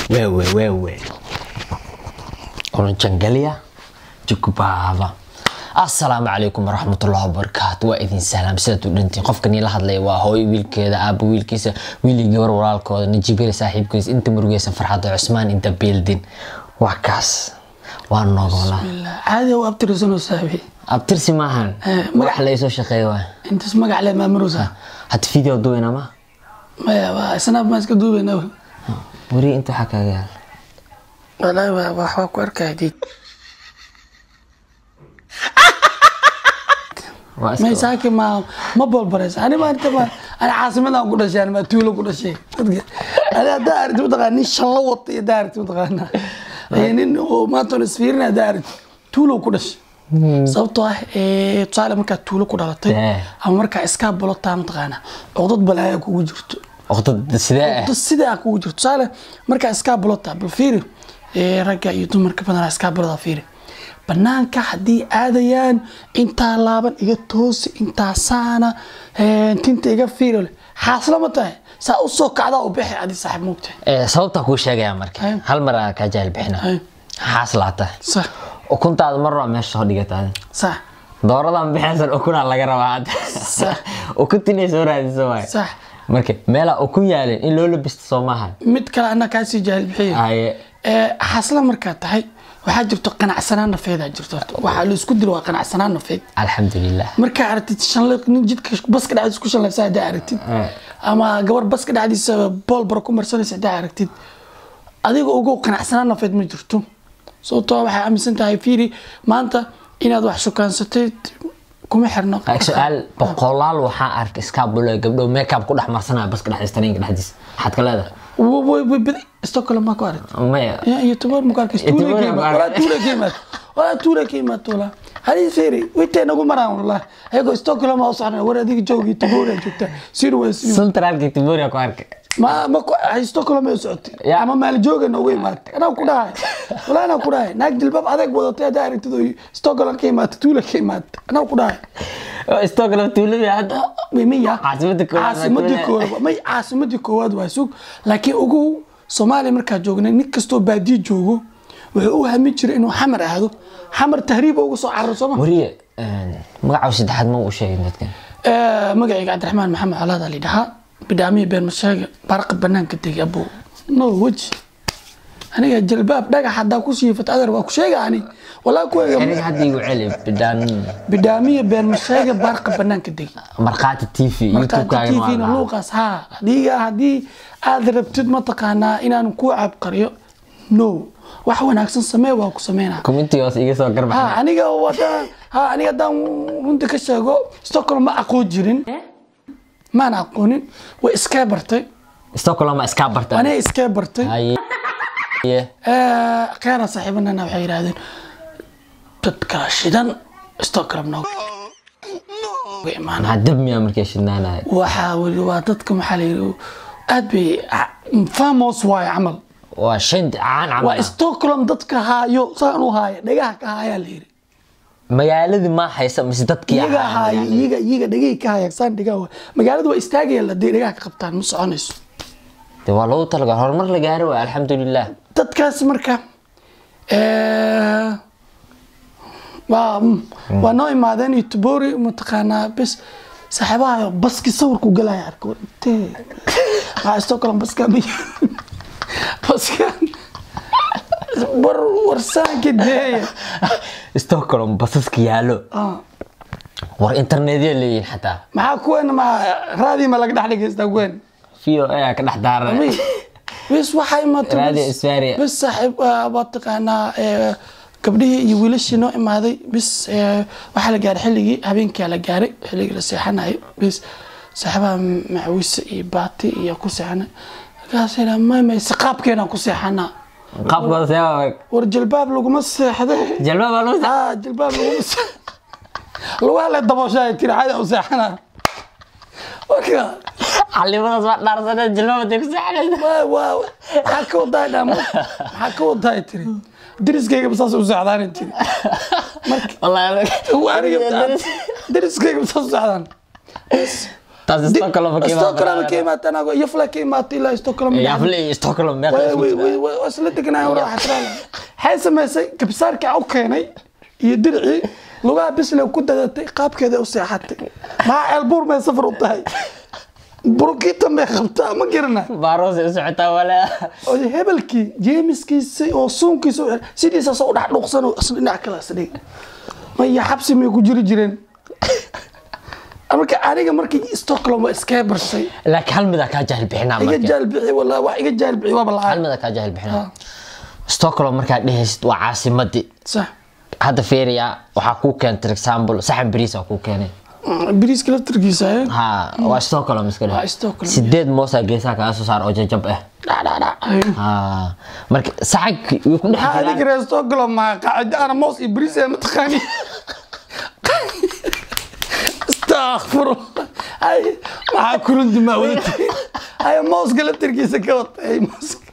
wewe wewe unajangalia jukubaba assalaamu calaykum waraxmatullahi wabarakaatu waa idin salaam sidaad u dhantiin qofka nii la hadlaya waa hooyo wiilkeeda aaba wiilkiisa wiilii gabar walaalkooda najibele saaxiibkiisa inta murugeysan farxadda cusmaan inta beeldin waa kaas waa nogola caadi u abtirisanoo saabi abtirsi maahan Eh, magax laysoo shaqeeya waa intaas magac le maamurusa hata video duwena ma maya waa snaab maa iska duubeyna weri inta waxaa kaaga yaala walaahi waa waxbaa ku arkaya diid waa may iska saaki ma ma bolbaraysa ani ma inta ma ani caasimadan ku dhashay ani ma tuulo ku dhashay dadka ani haddaa aragti mataqaana nin shallo wata iyo haddaa aragti mataqaana iyo nin oo maanta on isfiirin haddaa aragti tuulo ku dhashay sababtoo ah eh, tusaale markaa tuulo ku dhalatay Eh. ama markaa iskaa bolotaa mataqaana codad balaaya kugu jirto waqti sidee ah dad sidaa kugu jirto tusaale markaa iskaa bolota bal fiiri eh, ragga iyo dumarka badanaa iskaa boloda fiiri banaanka haddii aadayaan intaa laaban iga toosi intaa saana eh, tinta iga fiiri le xaasla ma tahay saa u soo kacdaa u bixi adi saaxiib moogta Eh, sababtaa kuu sheegaya marka Ay. hal mar aa kaa jahil bixina Ay. xaas laata sax ukuntaada mar waa meesha soo dhigata sax dooradan bixaysan ukunaa laga rabaa hadda Sax. ukuntinay soo raadiso waay sax marka meelaa ukun yaalin in loo labisto soo maaha mid kale anaa kaasii jaahil bixiya haye Eh, xaasla markaa tahay waxaa jirto qanacsanaan nafeedaa jirto horta. waxaa la isku dilo waa qanacsanaan nafeed alxamdulilah markaa aragtid shanle nin jidka baska dhexdiisa ku shanlaysa haddaa aragtid Eh. ama gabar baska dhexdiisa boolbar ku marsanaysa haddaa aragtid adiga ugu qanacsanaan nafeed ma jirto sababtoo ah waxay aaminsan tahay fiiri maanta inaad wax shukaansatay kuma xirno su-aal boqolaal waxaa arkay iskaabulo gabdho makeup ku dhex marsanaya baska dhexdiisa tareenka dhexdiisa maxaad ka leedahay Wa- wa- wa- badi stockholm maa ku aragtid maya Ya, iyo toban muka arkay Iyo tuule toban ka muka imaad arkay. walaa tuule ka imaad walaa tuule ka imaad walaa hadii fiiri witay nagu maraan wallah ayagoo stockholm aa u socnaa war adiga joogi taboora joogta sir way sir centralka tiboria ku arkay ma ma ku ay stockholm ay socotay Ya. ama maal jooga noogu imaatay anaa ku dhahay walaa anaa ku dhahay naag jilbaab adeeg wadatay haddaa aragtid oo stockholm ka imaatay tuule ka imaatay anaa ku dhahay stockholm tuulada hadda May- maya Caasimadda koowaad waa caasimadii Tuule. koowaad may caasimadii koowaad waa sug laakiin ugu soomaaliya markaa joognay nin kastoo baadiye joogo wuxuu u hamin jiray inuu xamar aado xamar tahriiba uga soo cararo sooma wariye magaca saddexaad ma u sheegin dadkan Eh, magacayga cabdiraxmaan maxamed colaad ali dhahaa bidhaamiya been masheega barqa banaanka degay abow no weji aniga jalbaab dhagax haddaa ku siifat adar waa ku sheega ani walaa ku aniga hadda igu celi bidhaan bidhaamiya been masheega barqa banaanka degay markhaati t v youtube-kaaga tvna luuqaas haa adiga haddii aad rabtid mataqaanaa inaan ku cabqariyo no wax wanaagsan samee waa ku sameynaa communitigaas iga soo ha garbaxay aniga wadaan ha aniga haddaan runta ka sheego stockholm ma aqoon jirin maana aqoonin way iskee bartay stockholm iskaa barta aniga iskee bartay haye keena saaxiibanana waxay yidhaahdeen dadka shidan stockholm nooga imaana maxaa dab miyaa markay shidnaanaya waxaa weli waa dadka maxaa la yidhi aad bay famos waayo camal waa shan caan camal waa ah. stockholm dadka haayo saan u haaya dhagaha ka haayaa la yidhi magaaladii ma haysa mise dadkii iyaga ahaa haayo iyaga iyaga dhagay ka haya saan dhagaa waa magaalada waa istaagayaan hadday dhagaha ka qabtaan ma soconayso de waa lagu talagal horumar la gaari waay alxamdulilah dadkaas marka eh, waa mm, waa noo imaadeen iyo tubori mataqaanaa bes saaxiibaha baski sawirku galaya arko intee waxaa stockholm baska ma baska war warsaanka deeya stockholm basaska yaalo Ah. war internetya leeyihin xataa maxaa kuwen ma raadii ma laga dhex dhegaystaa kuwen v o a ka dhex daaran bis waxaa imaatay Radio bis- Isfaria. bis saaxiib ah, waa taqaanaa eh, gabdhihii iyo wiilashii noo imaaday bis eh, waxaa la gaaray xilligii habeenkaa la gaaray xilligii la seexanayo bis saaxiibaha macawise iyo baati iyo ku seexanay markaasay dhaha may may si qaabkeenaan ku seexanaa qaabkooda seeba war jalbaab laguma seexde jalba baa loo ah jalbaab laguma seex lugaha le dabooshaa tiri caadi u seexanaa marka calimadaas waa dhaarsanee jalba baday ku saxanaysa waa waa maxaa ka wadaa dhama maxaa ka wadaa tiri deriskayga saas u socdaan tiri wallahi aniga deriskayga saas u socdaan Bas, taas Stockholm ka imaatay. Stockholm ka imaatay anago yafla ka imaatay ilaa Stockholm yafle iyo stockholm meeqa way isku way jira? way way way isla deganaa wara xasraala waxay samaysay kabsaarka u keenay iyo dirci lugaha bisle ku dadatay qaabkeeda u seexatay maxaa ceelbuur may safar u tahay burukita may qabtaa ma garana baaroos ay u socotaa wala oo hebelkii jeemiskiisa oo suunkiisa u- sidiisa soo dhex dhuuqsan oo isla dhinac kale isdhig maya xabsi may ku jiri jireen marka aniga markii stockholm waa iskaga barsay laakiin hal mid aa kaa jahil bixinaa iga marka jaal bixi walaa wax iga jaal bixi waaba hal lacag mid aa kaa jahil bixinaa stockholm markaad dhehaysid waa caasimadii sax hadda feria waxaa kuu keentay example saxan bariis aa kuu keenay biriiska laftarkiisa eh ha waa stockholm iska Waa dheh Stockholm. sideed moosaa geesaha kaga soo saar oo jajab ah dhacdhacdhac ha marka saxanki way ku dhex maxaa jiraan adiga reer stockholm maa qacida ana moos iyo biriis ee mataqaani astaqfirullah ay maxaa kurundi maa wadatay ay mooska laftarkiisa ka watay mooska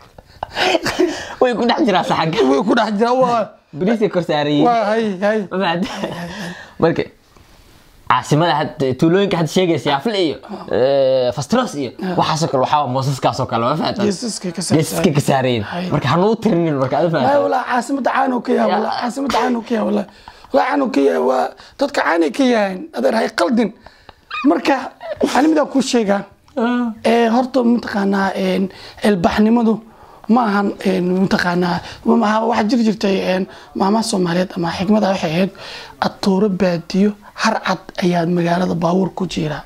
way ku dhex jiraan saxanka way ku dhex jira waa bariisay kor saarayiin waa hay hay Ma fahamtay? marka caasimada hadda tuulooyinka hadda sheegaysa yaafle iyo eh, fastros iyo waxaasoo kale waxaa moosaskaasoo kale ma fahamtay geesaska ka saarsan. geesaska ka saarayin Hay. marka hanuu tirinin marka aad Ay, fahamtay walaa caasimada caano ka yahay walaa caasimada caano ka yahay walaa walaa caano ka yahay waa dadka caanay ka yahayn adeer hay qaldin marka waxaan midaan kuu sheegaa ee horta mataqaanaa een, ilbaxnimadu ma ahan een, mataqaanaa ma- waxaa jiri jirtay een, maamaha soomaaliyeed ama xikmada waxay ahayd atooro baadiyo har cad ayaad magaalada baabuur ku jiraa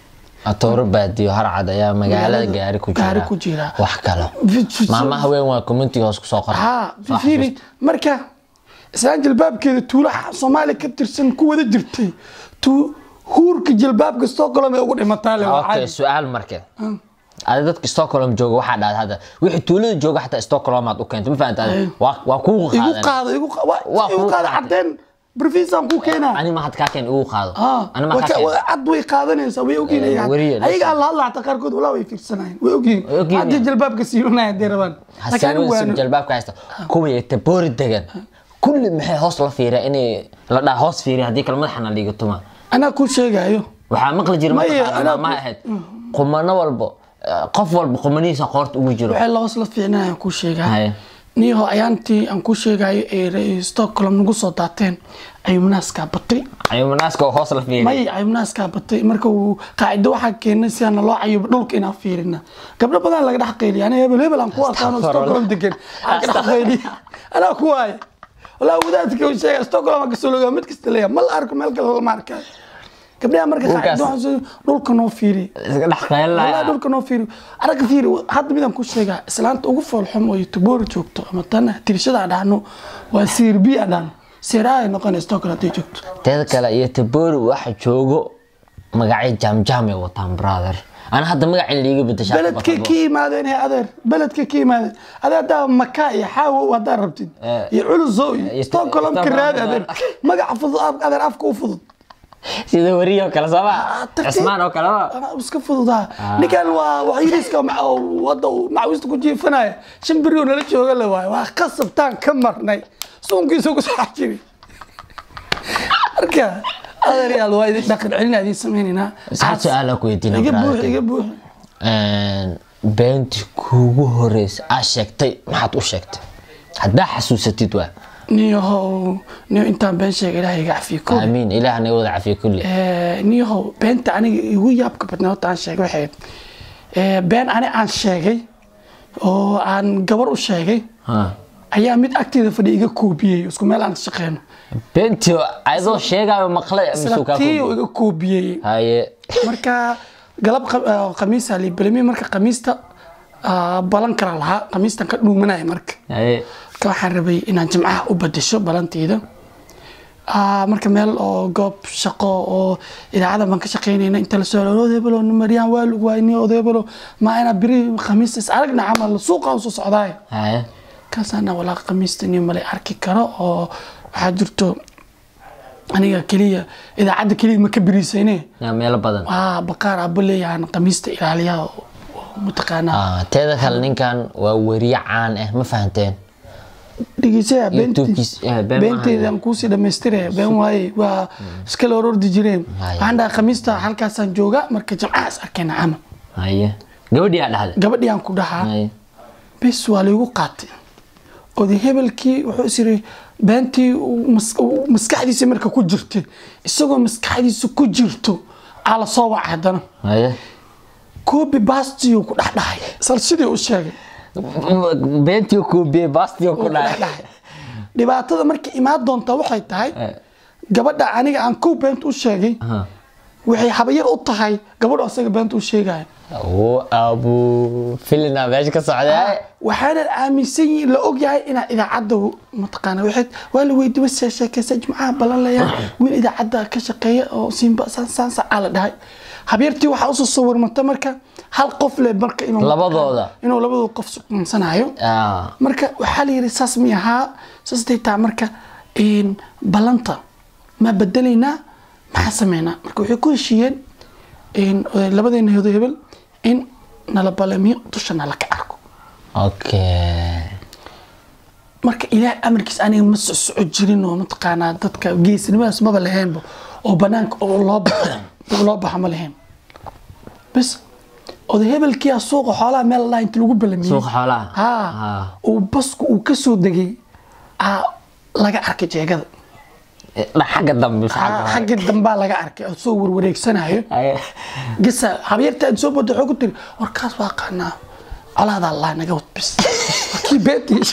atooro baadiyo harcad ayaa magaalada Magaalada gaari ku gaari jira ku jira. wax kale maamaha weyn waa community hoos kusoo qoray haa Soo fiiri marka islaan jilbaabkeeda tuulaha soomaaliya ka tirsan ku wada jirtay tu huurka jilbaabka stockholm ee ugu dhimataa le waa okay caadi. su-aal marke adi dadka stockholm jooga waxaa dhahda hadda wixii tuulada jooga xataa stockholm aad u keentay ma fahamta Ay. waa waa kugu igu qaadan qaado igu qa- waa- Waa igu kuu qaado qaatay. cadeen brofisaan kuu keenaa ani ma had kaa keen igu qaado Ah, ani ma waa kaa ka- keen waa cad way qaadanaysaa way ogyihin Eh, ayaga. weriye, ayaga listen. alla hadla xataa qaarkood walaa way fiirsanayeen way ogyihin Way ogyihin, haddii yeah. jilbaabka siibanaya hadday rabaan laakiin anigu hasaanada waanu- jalbaabka haysta kuwa yagta boori degan kulli maxay hoos la fiiriya inay la dhaha hoos fiiriya haddii kale madaxana liiga tuma anaa kuu sheegayo waxaa maqli jira Maya, mataqaana anaa- maamaha ahayd qumano walbo eh, qof walba qumanihiisa qoorta ugu jiro waxay lahoos la fiicnayaan kuu sheegaa Haye. niyaho ayaantii aan kuu sheegayo ee re- stockholm nagu soo daateen ayumnaaskaa batay ayumanaaska oo hoos la fiiriya may ayumnaaskaa batay marka uu qaacido waxaa keenay si aan loo cayubo dhulka inaan fiirina gabdho badan laga dhex qayliya ana hebel hebel aan ku arkaano stockholm degan aan ka dhex qayliya anaa ku waaya walaa wadaadka uu sheega stockholm aan kasoo logaa mid kasta leeya ma la arko meel kale lama arkayo gabdhaha marka Dhulkaas- qaacido waxaan soo dhulka noo fiiriya iska dhex والله qaylaya dhulka noo fiiri aragga fiiri hadda midaan ku sheegaa islaanta ugu foolxum oo tuboori joogto ama tan tirshada aan dhahno waa siirbi aan dhahno seeraa ay noqonaysa stockholm hadday joogto teeda kale iyo taboori waxa joogo magacyo jaamjaam ay wataan brother ana hadda magacin liiga bedeshaa beledkay ka yimaadeen he adeer beledkay ka yimaadeen adee haddaa maka iyo xaawo haddaa rabtid Eh. iyo culuso iyo Iyo stockholm ka Stockholm. raadi adeer magaca fudud af- adeer afka u fudud sida wariyo kale sooma tartiib. cismaan oo kale ma Ah, iska fududaa ninkan waa waxyiriska wadda uu macwiista ku jiifanaya shan beri oo nala jooga la waayo waa qasabtaan ka marnay suunkiisa ku soo jiri marka adeeryaal waa idin dhaqan celin idin sameynaynaa saad su-aala ku weydiina iga buux brother. iga buux beentii kuugu horeysa aa sheegtay maxaad u sheegtay haddaa xasuusatid waa niyahow niyo intaan been sheega ilaah iga cafiyo ko aamiin ilaah naga wada cafiya kulli niyahow beenta aniga igu yaabka badnaa horta aan sheegay waxay ahayd, eh, been ani aan sheegay oo aan gabar u sheegay Ha. ayaa mid agteeda fadhi iga koobiyey isku meel aan shaqeyno beentii ayadoo sheegaayo maqlay isla misuu kaa tii koobi? iga koobiyey haye marka galab qa- ah, khamiisa libalimi marka khamiista ah, balan kala lahaa khamiistan ka dhuumanaya marka haye marka waxaan rabay inaan jimcaha u badasho balanteyda Ah, marka meel oo goob shaqo oo idaacada baan ka shaqeynayna inta la soo odeebalo maryaan waa lagu waayni odeebalo maa inaa beri khamiista is aragna camal suuqa usoo socdaay haye kaasana walaa khamiista nin male arki karo oo waxaa jirto aniga keliya idaacadda keliya ma ka beriisayne yaa meelo badan waa baqaar abo leeyahan khamiista ilaaliya oo oo mataqaanaa Ah, teeda kale ninkan waa weriye caan ah ma fahanteen dhegeysayaa YouTubekiis, eh, been beenteedaan kuusii dhamaystiraya been waaye waa iskala orordi jireen Haya. waxaan dhahay khamiista halkaasaan jooga marka jamcahaas arkayna camal haye gabadhii aa dhahday gabadhii aan ku dhahaa haye bes waa laygu qaatay oday hebelkii wuxuu is yiri beentii uu mas- uu maskaxdiisa marka ku jirtay isagoo maskaxdiisa ku jirto aa la soo wacay haddana haye koobi baastiyuu ku dhexdhahay sal sidii u sheegay beentii kuubiyey baastii ku ku dhacay dhexdhahay dhibaatada marka imaan doonta waxay tahay Eh. gabadha aniga aan kow beenta u sheegay Aha. waxay habayar u tahay gabadhu asaga beenta u sheegaya oo abu filina meesha ka socday waxaana aaminsan yihiin la ogyahay inaa idaacadda mataqaana waxay waa la weydiiye wasa sheekeysa jimcaha balan leeyahay wiil idaacadda ka shaqeeya oo simba saan saan sacaa la dhahay habeertii waxaa usoo sawirmata marka hal qof le marka inuu Labadooda. inuu labadooda qof suqansanayo Ah, marka waxaa la yidhi saas mi ahaa saas day taa marka een, ballanta ma bedelaynaa maxaa sameynaa marka waxay ku heshiiyeen een, labadeena hodo hebel in nala balamiyo dusha nala ka arko okay marka ilaahay amarkiis aniga ma socsoco jirin oo mataqaanaa dadka geesnimadaas maba lahaynba oo banaanka oo loo baxo oo loo baxo ma lahayn bas oday hebelkiia suuqa xoolaha meel laha inta lagu balamiyey Suuqa xoolaha? ha Ah. uu basku uu ka soo degay aa laga arkay jeegada Eh, dha- xagga dambe mise xagga Aa, hore? xagga dambaa laga arkay oo soo warwareegsanayo Haye. gasa habyarta aad soo bodo waxay ku tiri warkaas waa qaanaa colaada allah naga wad bis warkii beetii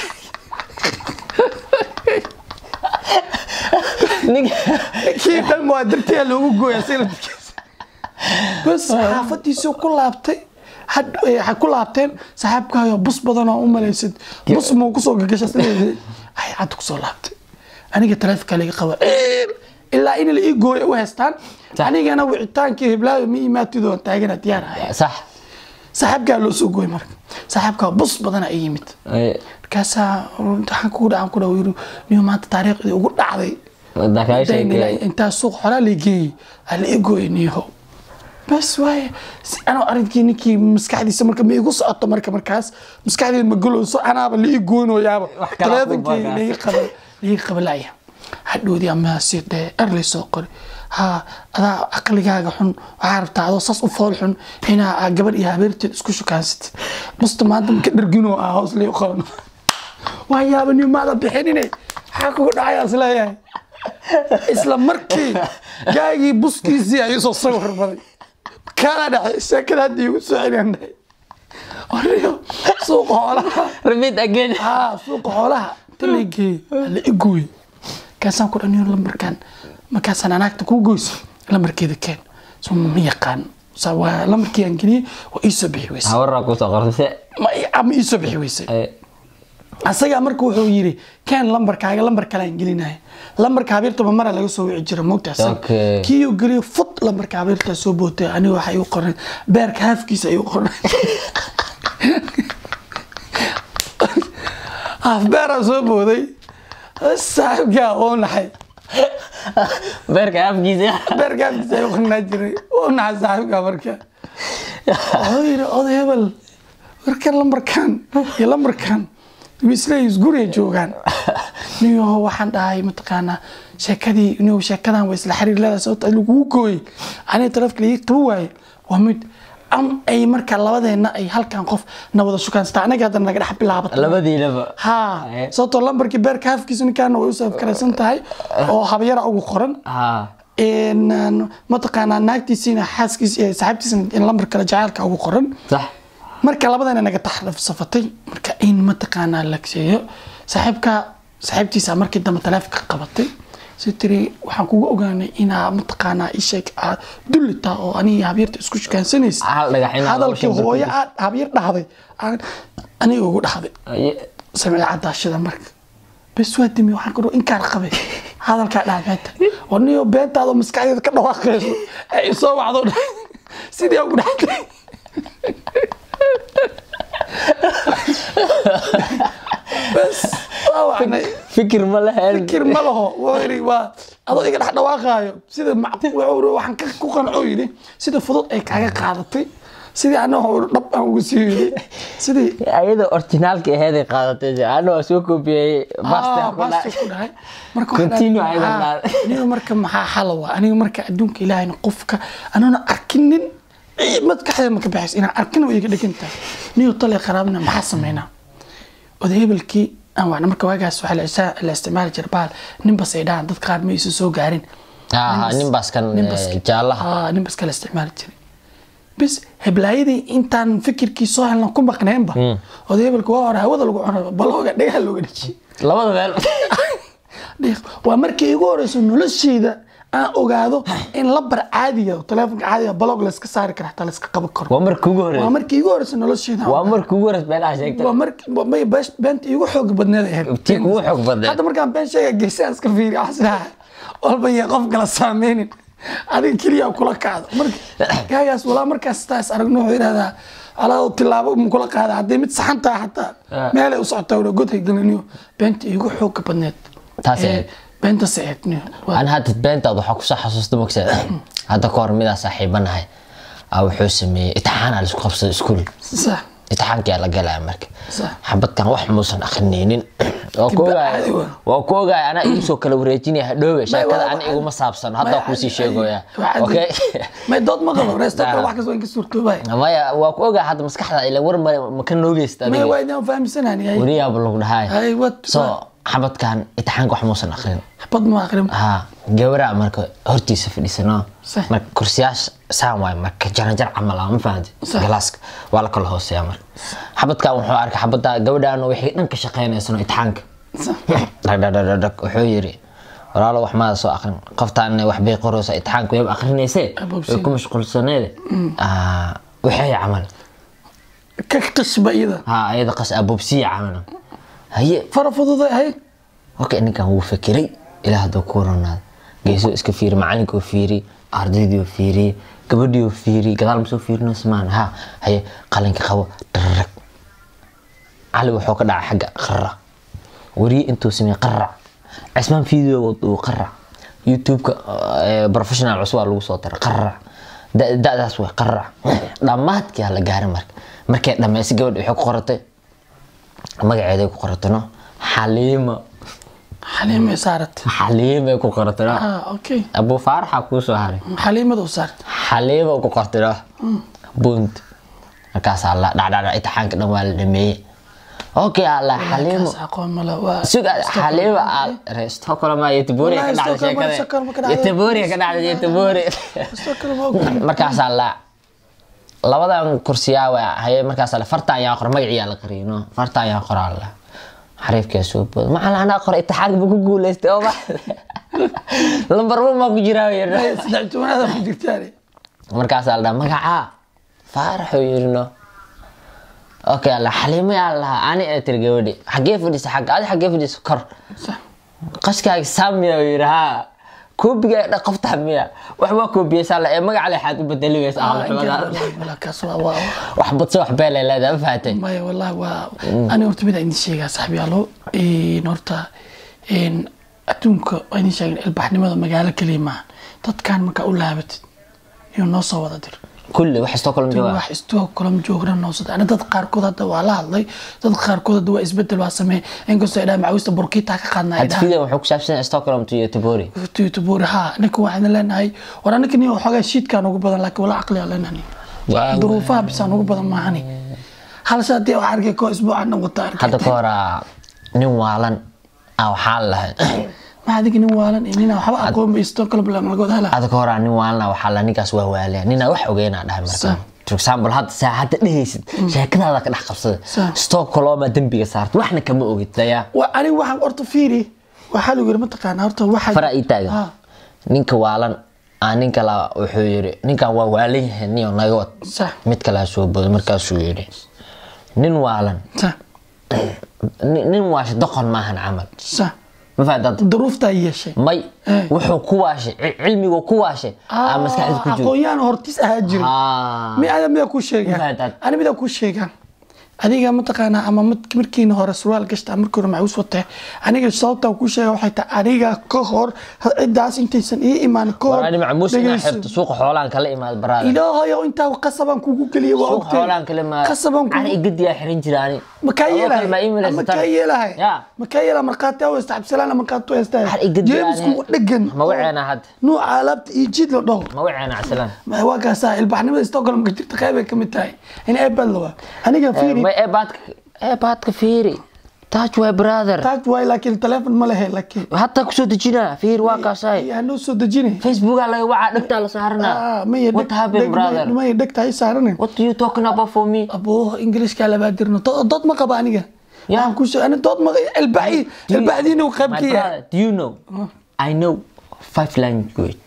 Ninka- kii dhan waa dartiyaa loogu gooyaa sanadkiisa bas xaafadiisii ku laabtay had- eh, waxay ku laabteen saaxiibkaayo bus badan oo u malaysad bus muu kusoo gagasha sideedii ay cadda kusoo laabtay aniga taleefonka laga qaba "Eer!" ilaa in la ii gooyo u haystaan Sax. anigana wicitaankii hiblaayo ma imaatido aan taagana diyaar ahay sax saaxiibkaa loo soo gooy marka saaxiibkaa bus badana ay yimid Eh, markaasaa waxaan kugu dhacan ku dhaw yiri niyo maanta taariikhdii ugu dhacday wadda kaa sheekay. intaa suuq xoraa la geeyey aa la igooyay niyaho bas waaye si anoo arrinkii ninkii maskaxdiisa marka ma igu socoto marka markaas maskaxdeed ma golowso anaaba la ii gooynoyaaba Wax kala taleefonkii fuuqaa. laii qaba laii qabalaya hadhoodii ama si dee erlay soo qori ha adaa caqligaaga xun waxaa rabtaa adoo saas u fool xun inaa aa gabadh iyo habeerteed isku shukaansatid busta maanta maka dharginoo ah hoos lii qaban waa yaaba nin maada bixinine maxaa kugu dhacaya isleeyahay isla markii gaagii buskiisii ayuu soo sawir baday kaala dhacay sheekada hadda igu soo celiyaan dhahay oriyo suuqa xoolaha Repeat again. haa suuqa xoolaha inta la geeyey la igooy kaasaan ku dhaniyo lambarkan markaasaan anaagta kuu goysa lambarkeeda keen so ma yaqaan sa waa lambarkii aan geliyey waa ii soo bixi weysay Hawarra ku soo qortay. ma ama ii soo bixi weysay Eh, asagaa marka wuxuu yiri keen lambarkaaga lambar kale aan gelinaya lambarka habeertaba mara laga soo wici jira moogta asaga Okay. kiiyuu geliyo fut lambarka habeertaa soo bootay aniga waxa igu qoran beerka haafkiisa igu qoran haaf beeraa soo booday saaxibkaa oo naxay beerka afkiisa. beerka haafkiisa igu qornaa jiray oo naxay saaxibkaa marka wuxuu yiri oday hebel warkan lambarkan iyo lambarkan wisleys guriga joogaan niyo waxaan dhahay mataqaanaa sheekadii niyo sheekadan waa isla xiriir leedahay sababta lagugu gooyey aniga taleefka laii qaba waaye waa mid am ay marka labadeena ay halkan qof na wada shukaansataa anaga haddana naga dhex bilaabato Labadiinaba. haa sababtoo lambarkii beerka haafkiisa ninkaana way u saafkaraysan tahay oo habyara ugu qoran Ha. een, een, mataqaanaa naagtiisiina xaaskiisa iyo saaxiibtiisina in lambar kale jacaylka ugu qoran Sax. marka labadana naga taxsafatay marka in mataqaanaa la sheeyo saaxiibka saaxiibtiisa markii dambe taleefonka qabatay si tiri waxaan kugu ogaanay inaa mataqaanaa isheeg aad dullita oo aniga habyarta isku shukaansanaysa Hal dhagax inaad hadalkii laba shan hooyo barkii. aad habyar dhahday aan aniga ugu dhahday Aye, samee cadaashada marka bes waa dimi waxaan ku inkaan qabay hadalkaa dhaameeta oo niyo beentaada maskaxdeeda ka dhawaaqayso ee isoo wacdo dha sidii ugu dhaxtay bes waa wacnay fikir ma lehen fikir ma laho waa yidhi waa adoo iga dhex dhawaaqaayo sida macquul wuxuu yidhi, waxaan ka ku qanco yidhi sida fudud ay kaaga qaadatay sidii anagoo dhab aan ugu sii yiri sidii ayada orginaalka aheeday qaadatay ana waa soo koobiyey Ah, basta ku dhahay marka waxaan Continue dhahay, ayadan ah, dhahay. aniga marka maxaa xala waa aniga marka adduunka ilaahayna qofka anana arkinin ii, maskaxdeeda ma ka baxayso inaan arkin way iga dhegan tahay niyo tale qaraabna maxaa sameynaa oday hebelkii aan wacna marka waagaas waxaa la isa- la isticmaali jira bahal ninbas ay dhahaan dad qaar ma isu soo gaarin Ah, ninbaas kan, ninbas- eh, jaalaha. Ah, ninbas kala isticmaali jiray bis heblaayadii intaan fikirkii soo helna ku maqneenba oday hebelka waa hore hawada lagu cuno balooga dhagaha looga dhejiyay labada meel dhiiq waa markii igu horeyso nolosheyda aan ogaado in labar caadiga taleefonka caadiga balog layska saari kara xataa layska qaban karo waa marka ugu waa horeysa markii igu horeyso nolosheyda aan waa ogaado. marka ugu horeysa beenaha sheegta waa markii waa may bees- beenta igu xoog badneed ay ahayd tii kugu xoog badneed. hadda markaan been sheega geesaan iska fiiri waxsidaa walba iyo qof kala saameynin adiga keliya kula kacdo marka gaagaas walaa markaas taas aragno wuxuu yidhahdaa alaa tilaabo ma kula qaada haddii mid saxan tahay xataa Ah. meelay u socotaa wada god hay geliniyo beenta igu xooga badneed Taas Ee, ahayd. beenta saceedniyo ana hadda beentaad waxaa kusoo xasuusta mogsa hadda ka hor midaa saaxiibanahay aa wuxuu sameeyey itixaana laisku qabsada iskuul sax itixaankaa la galaya marka Sax. xabadkan wax muusan akrinaynin waa ku Dibba ogaay caadi waa. waa ku ogaay anaa igu soo kala wareejinaya hadhoowe sheekada waa- ana iguma saabsano hadda kusii sheegoya okay may dood ma qabo reesto kale wax kasta waa inka suurtoobay maya waa ku ogaa hadda maskaxda ila war male ma ka noogeysta may adiga waa idin fahamsanaan yahay wariyaaba lagu dhahay hay wad so xabadkan itixaanka wax muusan akrin xabad ma aqrin ha gabaraa marka hortiisa fadhiisano Sax. marka kursiyaasha saan waay marka jaranjar camal ah ma fahanti Sax. galaaska waa la kala hooseeya marka xabadkan wuxuu arkay xabada gabadhaan waxay dhan ka shaqeynaysano itixaanka dhagdhagdhagdhag wuxuu yiri walaalo wax maada soo akrin qoftaan wax bay qoraysa itixaanka wayba akrinayse Aboobsiin. way ku mashquulsaneede Ah, waxay camal ka qishba iyada ha ayada qas abobsiya camal haye fara fududay hay okay ninkan wuu fakiray ilaa hadduu ku ronaado geesoo iska fiiri macalinkoo fiiri ardaydii fiiri gabadhii fiiri gadaal masoo fiirino smaan ha haye qalinka qabo dhararag cali wuxuu ka dhacay xagga qara wariye intuu sameeye qarac cismaan video uu qarac youtube-ka eh, professional cusub aa lagu soo daray qarac Da- da'daas way qarac dhammaadkii aa la gaaray marka markay dhammaysay gabadha waxay ku qoratay magaceeday ku qoratano xaliima xaliimay saarat xaliimay ku qoratano ah okay abu faaraxa kuu soo haray xaliimada u saart xaliima ku qortano bunt markaasaa la dhacdhacdhac itixaanka dhan waa la dhameeyey okay alla xaliimo kaas aqoon mala waa suga xaliima aad stockholm iyo tiboriya ka Wallahi, dhacday Stockholm, Stockholm ka sheekada dhacday. tiboriya ka dhacday tibori Stockholm waa ogahay. markaasaa la labadan kursiyaa waa haye markaasaa la farta ayaan qora magaciyaa la qariyay no farta ayaan qoraa la xariifkaa soo booda macala anaa qora itixaanka ba ku guuleystay oo ma lambar one maa ku jiraa yirno Ay, saddex tobanaad ku jirtaan markaasaa la dhaha magacaa faaraxuu yiri no okay alla xaliimo yaa lahaa ani ee tiri gabadhi xaggee fadhisa xagga adi xaggee fadhisa kor sax qashkaaga saamiya uu yidhi haa koobiga dha qoftaa miya wax waa koobiyeysaa la ee magaca leexaad u bedeli weysa ah ahlu inka xumada wala kaas waa waa wax badse wax beelay leedahay ma fahatay maya wallahi waa ani horta mid aan idin sheegaa saxbiyaalo een horta een adduunka waa idin sheegin ilbaxnimada magaalo keliya maaha dadkan markaa u laabatid iyo noo soo wada dir kulli wax stockholm jooga wax istoo kulam joogna noosada ana dad qaarkood hadda waa la hadlay dad qaarkood hadda waa isbedel waa sameey inkastoo ay dhahaan macawista burkiita ka qaadna ay hadda dhahaan video wuxuu ku saabsan yahay stockholm to yotobori youtube ha ninka waxaan leenahay war anaka nin waxoogaa shiidkaan ugu badan laakiin wala caqli aan leenahay duruufaha bisaan ugu badan maahani hal shay haddii wax arkay koo isbuucan dhan wata arkay hadda ka horaa nin waalan ah waxaa lahay ma adiga nin waalan iyo nin aan waxba aqoon ba stockholm la laga wada hala hadda ka horaa nin waalan ah waxaa la ninkaas waa waaliya ninaa wax ogeynaa dhahay marka Sa- for example hadda saa hadda dhehaysid sheekadaada ka dhex qabsada Sa- stockholma dembiga saarta waxna kama ogid daya waa aniga waxaan horta fiiri waxaa lagu yiri mataqaanaa horta waxaa fara ii taagan Ha, ninka waalan ah nin kala wuxuu yiri ninkan waa waalan yahay niyo naga wad sax mid kalaa soo booda markaasuu yiri nin waalan sax nin nin waashe doqon maahan camal sax ma fahantaad duruuftaa yeeshay may Eh. wuxuu ku waashay ci- cilmigu ku waashay aa maskaxda ku jiro aqoon-yahan hortiis ahaa jira Ah. mi ada midaa kuu sheegaa Mafahantaad. ani midaa kuu sheegaa adiga mataqaanaa ama mid- markiina hore surwaal gashta markii hore macuus watee aniga sababta ku sheega waxay tahay aniga ka hor cidaas intaysan ii imaan ka hor war ani macmuus inaa dhegeyso. xirto suuqa xoolaan kala imaad brother ilaahayo intaa qasabaan kugu geliya waa suuqa xoolaan kala imaad qasabaan cari kugu igadiyaa xiran jira ani makaa Adoo kale ma ii yeelahay milaysan makaa tahay? yeelahay Ya. makaa yeelahay markhaati aw haysta cabdisalaan markhaati haysta Har igadi jeemisku ani- dhegan ma waceena hadda nuuca alaabta iyo jid la dhaho ma waceena cabsalaan Ma- waa kaasaa ilbaxnimada stockholm ka jirta qeybay ka mid tahay in eebad la waa aniga fiiri ma eebaadka eebaadka fiiri taaj waay brother taaj waay laakiin teleefon ma lehe laakiin hataa kusoo dejinaa fiir waa kaasaay yaa noo soo dejinay facebooka laga wacaa dhegtaa la saaranaa Ah, maya what happened brother maya dhegta ay saaranin what are you talking about for me aboo ingiriiska labaa dirno Do- dood ma qaba aniga Ya. waxaan ku sheeg ani dood ma ilbaxi Do you- ilbaxdiina uu qayb my ka yahay brother do you know I know five language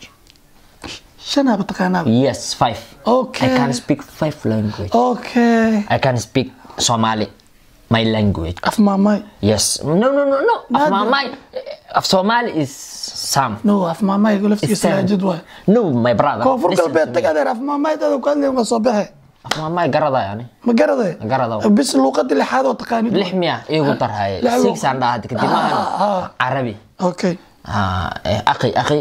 shanaaba taqaanaaba yes five Okay. I can speak five language okay I can speak Somali my language af maamay yes no no no no of Mother- my of Somali is some no af maamay laftigiisa It's seven. laajid waay no my brother koonfur listen galbeed to tag me. adeer af maamay dada ku hadlay waa soo baxe of my garada yani ma garaday Ma garado. bis luuqadii lixaad oo taqaanid lix miya igu darhaye Lix six luuq- aan dhahaa kadib maahan Ah, ah. carabi okay Ah, eh, aqi aqi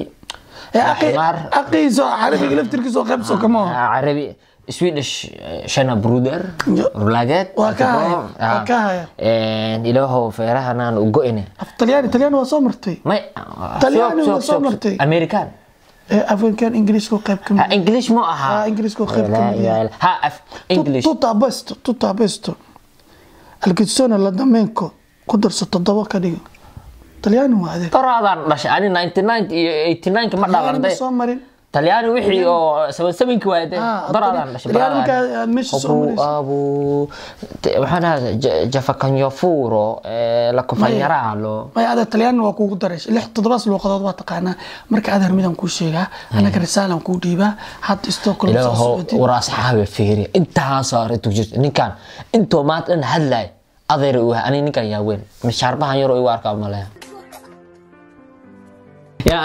aqi aqiiso carabiga laftirkiisa oo qayb soo kama oo Ah, carabi swedish eh, shana bruder Yo. rulageed Waa ka haya, waa ka haya. ilaahow feerahanaan u go-ine af talyaani talyaani waa soo martay may Talyaani waa soo martay. american ee afrinkan ingiriiska oo qayb ka ha mid english mu ahaa Ah, Ingiriiska waa qayb ka La mid ilaha illa- ha af english tuta besto tuta besto alkidsona la dameenko ku darso toddoba ka dhigo talyaani waa adeeg daraadaan dhashay ani 99 iyo 89 ma Talyaani ma dhalanday soo marin talyaani wixii oo saban sabanki waayde Ah, daraadaan Talyaani- dhashay Talyaani brother. markaa aad meesha soo abu marayso. abu te- waxaan ahaa jafakanyofuro la kufanyaraalo may adeeg talyaani waa kuugu daray lix toddobaas luuqadood waa taqaanaa marka adeer midaan kuu sheegaa anaga risaalan kuu dhiibaa hadda stockholm soo ilaaho socotid war asxaabe fiiriya intaasoo arrintu jirta ninkan intoo maanta dhan hadlaay adeer u ani ninkan yaa weyn mishaarbahan yaroo igu arkaa maleya ya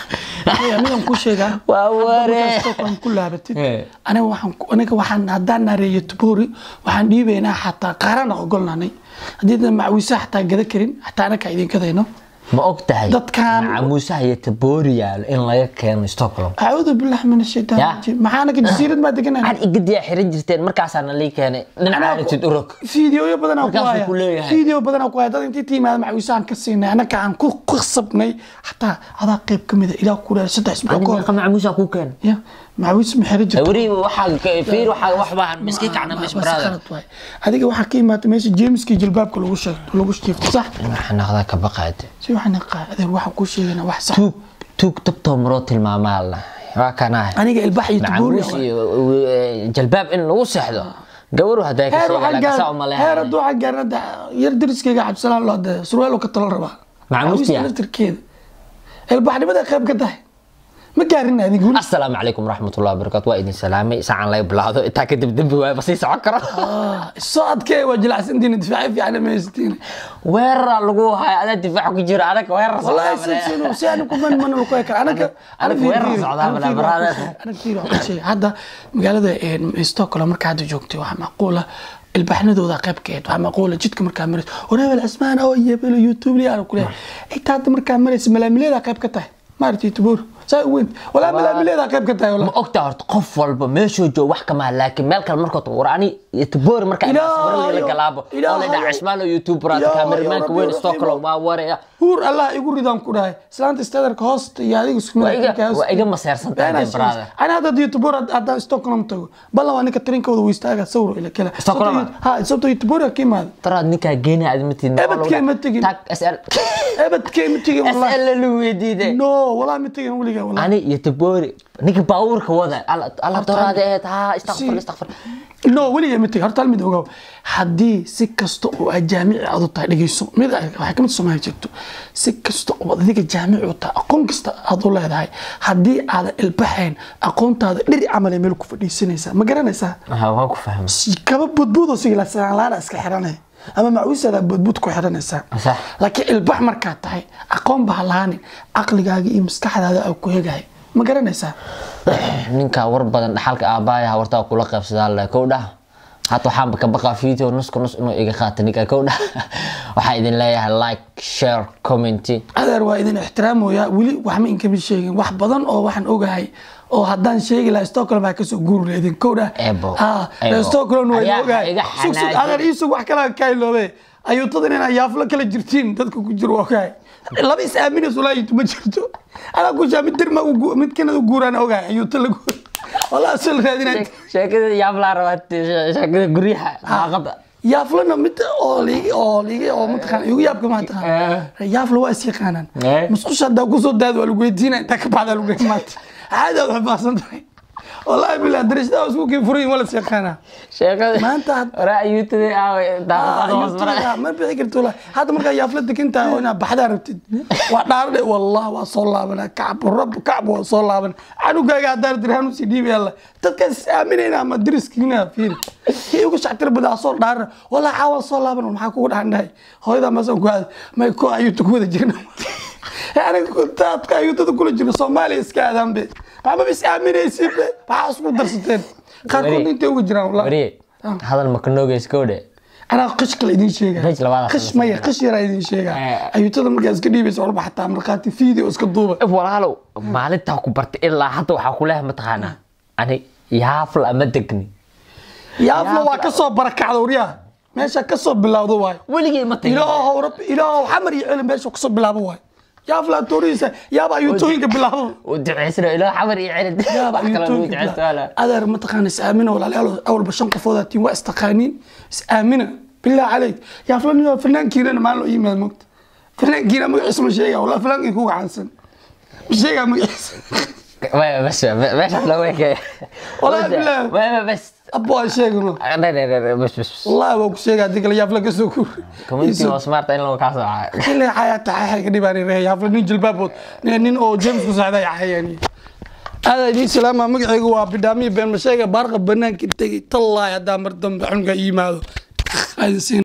Maya, midaan kuu sheegaa Waa hadda ware. markaa stockholm ku laabatid Eh. aniga waxaan ku- aniga waxaan haddaan nareeyo tubori waxaan dhiibaynaa xataa qaarana ogolnaanay haddii dad macwiisa xataa gada karin xataa anakaa idin gadayno ma og tahay Dadkan- macamuusaha iyo taboori yaalo in laga keeno stockholm acuudu billahi min ashaytaan Ya. rajiim maxaa anaga jasiirad maa deganayna waxaad igadiyaa xiran jirteen markaasaana lii keenay dhinaca aritid urog fiidiyoyo badanaa ku Markaasuu haya ku leeyahay. fiidiyo badanaa ku haya dad intii tiimaada macwiisaan ka siinay anaka aan ku qasabnay xataa adaa qayb ka mida ilaa ku dhaar saddex isbuuc ani ka hor meeqa macamuusa kuu keenay ya macwiis ma xiri jirto weri waxaa ka- fiir waxaa wax baahan miski kacna mis Waa brother khalad waay. adiga waxaa ka imaata meesha jeemiskii jilbaabka lagu sheegto lagu shiifto sax waxaa naqdaa ka baqaade si waxaan qaa adeer waxaan kuu sheegaynaa wax sax tuug tuug tabtoo maroo tilmaamaa la waa kanahay aniga ilbax iyo tubuuri macamuus iyo eh, jalbaab in lagu seexdo gabaru haddaa ka heer sheega waxaan lagasaa gaar heer umaleeyaa hadduu waxaan gaarna hadda yar dariskayga cabsalaan loo de surweelo ka talo rabaa Macamuustiya? Macamuusta laftirkeeda ilbaxnimada qayb ka tahay ma gaarin adiga weli asalaamu calaykum waraxmatullahi wabarakaatu waa idin salaamay sacan laga bilaado intaa kadib dembi waaya basii socon karo Ah, soo adkee waa jilacsantiina difaaci fiican ma haysatiin weerara lagu haya adaa difaac ku jira anaga weerar والله socdaa سنسنو سيان كمان من لو كيك انا أنا- أنا في وين رصع ذا بلا برادة. انا كثير اول شيء هذا magaalada ستوكهولم marka hadda joogtay waxa macquula ilbaxnadooda qaybkeed waxa macquula jidka markaa marayso waraabal asmaan oo yebelo youtube li aan ku leeyahay inta hadda markaa marayso malaamileeda qayb ka tahay maartay tubuur saa u weyn walaa malaamileeda qayb ka tahay ma walaa ogtaa horta qof walba meeshuu joogo wax kama laakiin meel kale markoo tago war ani iyo taboori markaa Ilaahayo, la galaabo oo la Ilaahayo. dhaca cismaan oo youtuberata Ilaahayo, kaameramanka Rabbi weyn raxiimo. stockholm waa waraya huur allah igu ridaan ku dhahay islaanta stadarka hoosta iyo adiga isku waa iga waa iga maseersan tahay brother أنا هذا يوتيوبر هذا ستوكهولم تقول بالله وأنا كترين كود ويستاجا صوروا إلى كلا ستوكهولم؟ ها صوت يوتيوبر كيم هذا taraad ninkaa geena aad matiin أبد كي ما تجي. tag sl أبد كيم تيجي والله sl lu weydiide نو والله ما تيجي ولي والله ani iyo taboori ninka baabuurka wada alla alla doraade eed ha istakfir Si. istakfir نو ولي ما تيجي هرتال ميد وجو حدي سكستو وجامع عضو تاع دقيسو ميد حكمت سماه جبتو سكستو وذيك جامع وتا أقوم كست عضو لا هاي حدي على البحين أقوم تاد دري عمل ملك فدي سنة ما قرنا سا ha waa ku fahmay kaba budbuudo sigila laana iska xiranay ama macuusada budbud ku xiranaysaa Sax. laakiin ilbax markaad tahay aqoon baa lahaanin caqligaaga iyo maskaxdaada aa ku hegahay ma garanaysaa ninka war badan dhaxalka aabbaaya wartaa kula qaybsadaa le kow dhah hata waxaanba ka baqaa video nusku nus inuu iga qaata ninka kowdha waxaa idin leeyahay like share commenty adeer waa idin ixtiraamoya weli waxma inkama sheegin wax badan oo waxaan ogahay oo haddaan sheegi lahaa stockholm baa kasoo guuri lahaydin kowdha Ebo, ha ebo. stockholm waa idin Ayaa ogahay iga sug sug xanaajin. adeer iisug wax kalaa kayloobe ayuutadan inaa yaaflo kala jirtiin dadka ku jiro waa ogahay laba is aaminayso walaa ayuuta ma jirto anaa kushaa mid dirma mid kanada guuraan ogahay ayuuta la guur walaa soo la raadinay sheekada yaablaa rabaa sheekada guryaha xaaqada yaaflana mid oo liigi oo liigi oo mataqaan igu yaabka ma taqaan yaafla waa is yaqaanaan Eh. musqusha haddaa kusoo daad waa lagu weydiina intaa ka baxdaa lagu weydiin maanta caadi aad xifaasan tahay wallaahi bilaa darashada isku kii furayin waa la is yaqaanaa sheekada Maanta had- hore ayuutadii aaway daaqada hoos mara ma bixi karto wallaahi. hadda markaa yaafla degan tahay oo inaad baxdaa rabtid waa dhaarade wallah waa soo laabana kacb rab kacb waa soo laaban canugaaga haddaan dirhaan usii dhiibi alla dadkaas is aaminayna ama diriskiina fiiri kii ugu shactir badaa soo dhaarana wallah caawa soo laaban maxaa kugu dhaxan dhahay hooyadaa maasaan ku aada may ko ayuuta ku wada jirna aniga taadka ayuutada kula jirna soomaaliya iska aadaan be maxmaba is aaminaysid be maxaa isku darsateen qaarkood Wari. intay uga jiraan wallah wariye hadal ma ka noogeys kowdhe anaa qish kale idin sheega Qish labaad qish maya qish yaraa idin sheega Eh. ayuutada markaa iska dhiibaysa walba xataa markhaati video iska duuba walaalow maalintaa ku bartay ilaa hadda waxaa ku leeyahay mataqaanaa ani yaafla ama degni yaafla waa kasoo barakacda waryaha meesha kasoo bilowda waayo weligay ma tagin ilaahow rabbi ilaahow xamar iyo celi meesha kasoo bilaabo waayo yaafla toorihiisa yaaba ayuutooyinka bilaabo u duceysana ilaa xamar iyo celin yaaba wax kale lagu ayuutooyinka duceysto bilaabo wala adeer mataqaana is aamina walaalayaal awalba shan qofoodaa tiin waa istaqaaniin is aamina billah caleyk yaafla nin waa fanaankiinana maalin loo yimaad mogta fanaankiina magaciisa ma sheega walaa fanaankii kuga caansan ma sheegaa magaciisa Waya, bas meesha loo weekay Walahi billahi. waya bas abbo aan sheegano Nei, nei, nei, bas bas wallahi waa ku sheegaa hadii kale yaafla kasoo kuur community was smart in lagu kaasoo caayo xilli xayaata xayaxa ka dhibaan reey yaafla nin jilbaabood nin nin oo james ku socda yaxayaan aada idiin salaama magacaygu waa bidhaamiya been ma sheega baarqa banaanka tegay tallaay haddaa mar dambe xunka yimaado